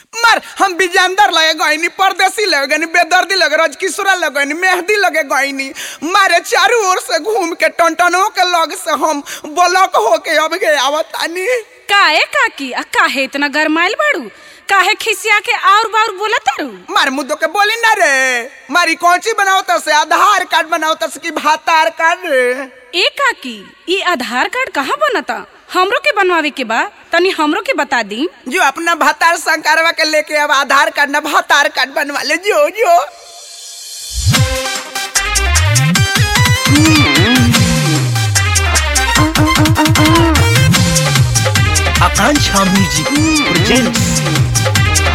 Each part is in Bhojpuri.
मार हम विजेंदर लगे गईनी परदेसी लगे गईनी बेदर्दी लगे रजकिशोरा लगे गईनी मेहदी लगे गईनी मारे चारों ओर से घूम के टनटनों के लग से हम ब्लॉक होके अब गए आवतानी काहे काकी आ काहे इतना गरमाइल बाड़ू काहे खिसिया के और बार बोला तारू मार मुद्दों के बोली ना रे मारी कौची बनावता से आधार कार्ड बनावता से कि भातार कार्ड रे ए काकी ई आधार कार्ड कहाँ बनता हमरो के बनवावे के बा तनी हमरो के बता दी जो अपना भातार संकारवा के लेके अब आधार कार्ड ना भातार कार्ड बनवा ले जो जो Akancha Music presents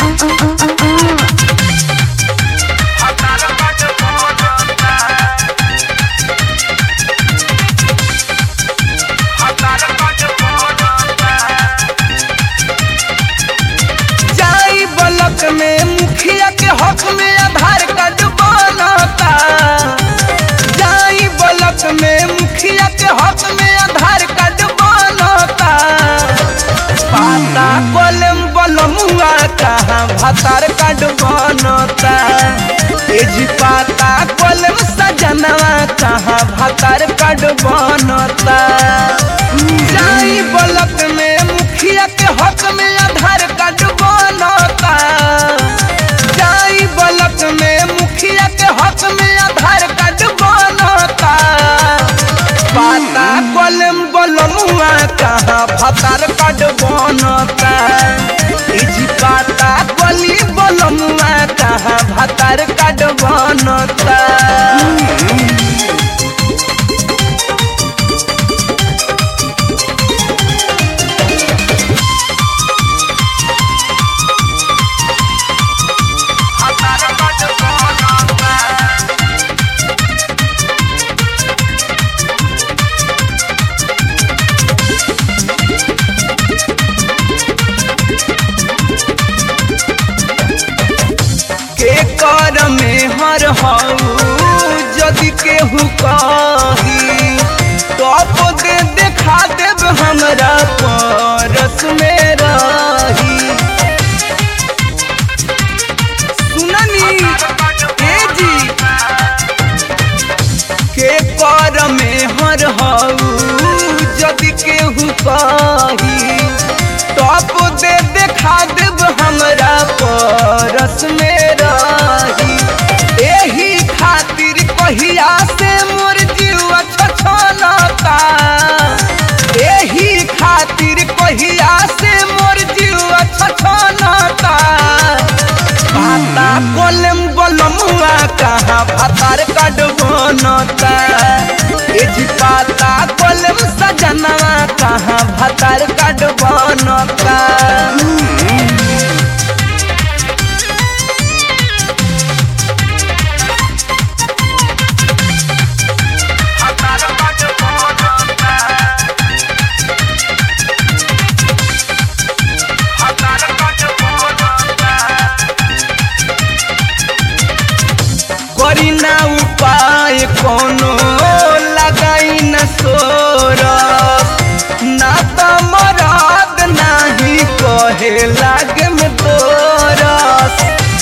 जाई ब्लॉक में मुखिया के हक में आधार कार्ड बनता जाई ब्लॉक में मुखिया के हक में आधार कार्ड बनता पाता कलम बलमुआ कहाँ भातार कार्ड बनता ए जी पाता कलम सजनवा कहाँ भातार कार्ड बनता जाई ब्लॉक में मुखिया के हक में आधार कार्ड बनता जाई ब्लॉक में मुखिया के हक में आधार कार्ड बनता पाता कलम बलमुआ कहाँ भातार कार्ड बनता इजी पाता कली बलमुआ कहाँ भातार कार्ड बनता के कर में हर हऊ यदि केहू कही टॉप दे देखा देब हमरा परस में रही सुननी ए जी के कर में हर हऊ यदि केहू कही टॉप दे देखा देब हमरा परस में रही एही खातिर कहिया से मोर जीवा छछलता एही खातिर कहिया से मोर जीवा छछलता पाता कलम बलमुआ कहाँ भातार कार्ड बनता ए जी पाता कलम सजनवा कहाँ भातार कार्ड बनता करी ना उपाय कोनो लगाई न सोर ना त मरद नाही कहे लागे में तोरस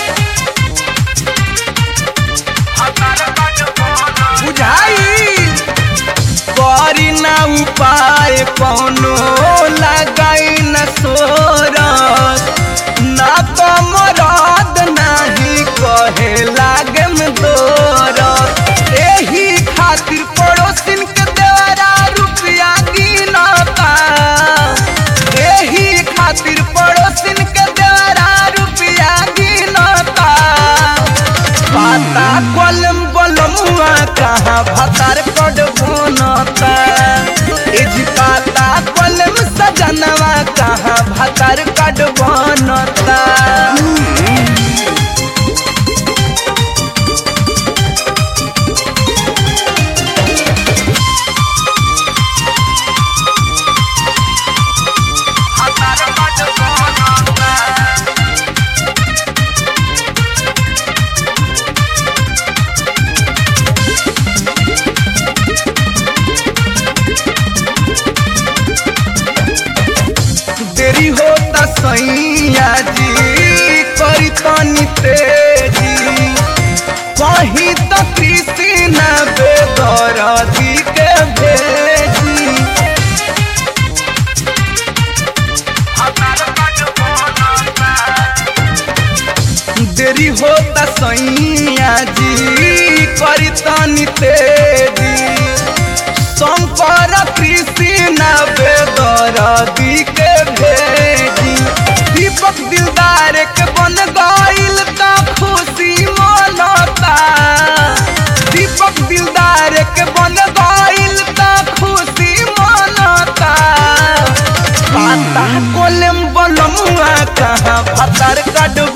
बुझाई करी ना उपाय कोनो लगाई न सोरस ना त मरद नाही कहे लागे में तोरस एही खातिर पड़ोसिन के देवरा रुपया गिनता एही खातिर पड़ोसिन के देवरा रुपया गिनता पाता कलम बलमुआ कहाँ भातार कड बनता एजी पाता कलम सजनवा कहाँ भातार कड बनता देरी होता सैया जी देरी होता सैया जी करी तनी तेजी शंकर कृष्ण बेदरदी के भेजी दीपक दिलदार के बन गईल त खुशी मनता दीपक दिलदार के बन गईल त खुशी मनता पाता कोलम बलमुआ कहाँ भतर कट